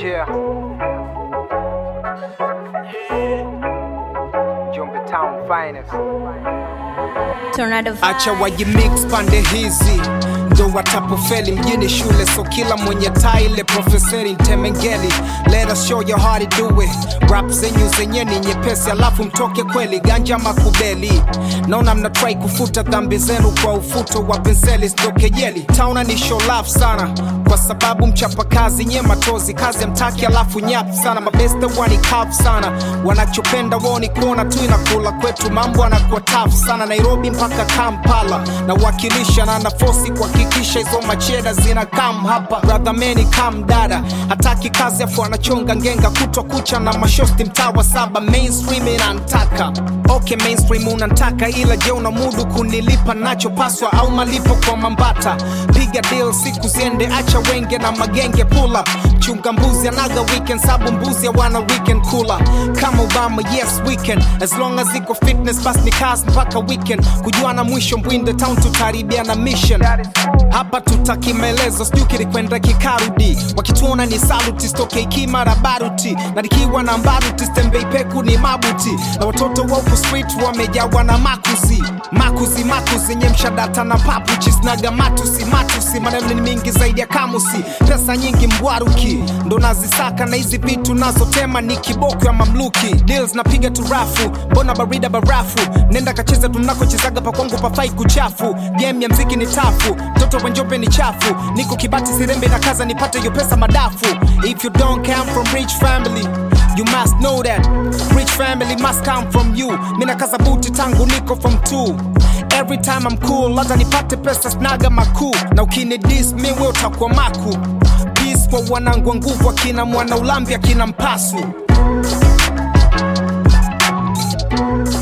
Yeah. Jumbe Town finest. Tornado acha vibe. wajimix pande hizi ndo watapofeli mjini shule so kila mwenye taile profeseri ntemengeli let us show you how to do it rap zenyu zenye ni nyepesi alafu mtoke kweli ganja makubeli naona mnatrai kufuta dhambi zenu kwa ufuto wa penseli stokejeli tauna ni show love sana kwa sababu mchapakazi nye matozi kazi ya mtaki alafu nyap sana mabeste wani kaf sana wanachopenda wao ni kuona tu inakula kwetu mambo anakuwa taf sana nairobi mpaka kampala na wakilisha na nafosi kuhakikisha hizo macheda zina kam hapa bradhameni kam dada hataki kazi afu anachonga ngenga kutwa kucha na mashosti mtaa wa saba mainstream inantaka okay mainstream unantaka ila je una mudu kunilipa nachopaswa au malipo kwa mambata piga deal siku ziende acha wenge na magenge pull up chunga mbuzi anaga weekend sabu mbuzi hawana weekend kula kama obama yes weekend as long as iko fitness bas ni kazi mpaka weekend kujuana mwisho mbwinde town tutaribiana mission hapa tutaki maelezo sijui kilikwenda kikarudi wakituona ni saluti stoke ikimara baruti na nikiwa na mbaruti stembei peku ni mabuti na watoto wa huku street wamejawa na makuzi makuzi makuzi yenye mshadata na papuchi snaga matusi matusi maneno ni mingi zaidi ya kamusi pesa nyingi mbwaruki ndo nazisaka na hizi vitu nazotema ni kiboko ya mamluki deals napiga tu rafu mbona barida barafu nenda kacheza tunakochezaga pakwangu pafai kuchafu game ya mziki ni tafu mtoto wa njope ni chafu niko kibati sirembe na kaza nipate hiyo pesa madafu if you don't come from rich family You must know that rich family must come from you. Mina kaza buti tangu niko from two. Every time I'm cool, hata nipate pesa snaga makuu. Na ukini dis mi we utakuwa maku. Peace kwa wanangu wa nguvu akina mwana ulambi akina mpasu.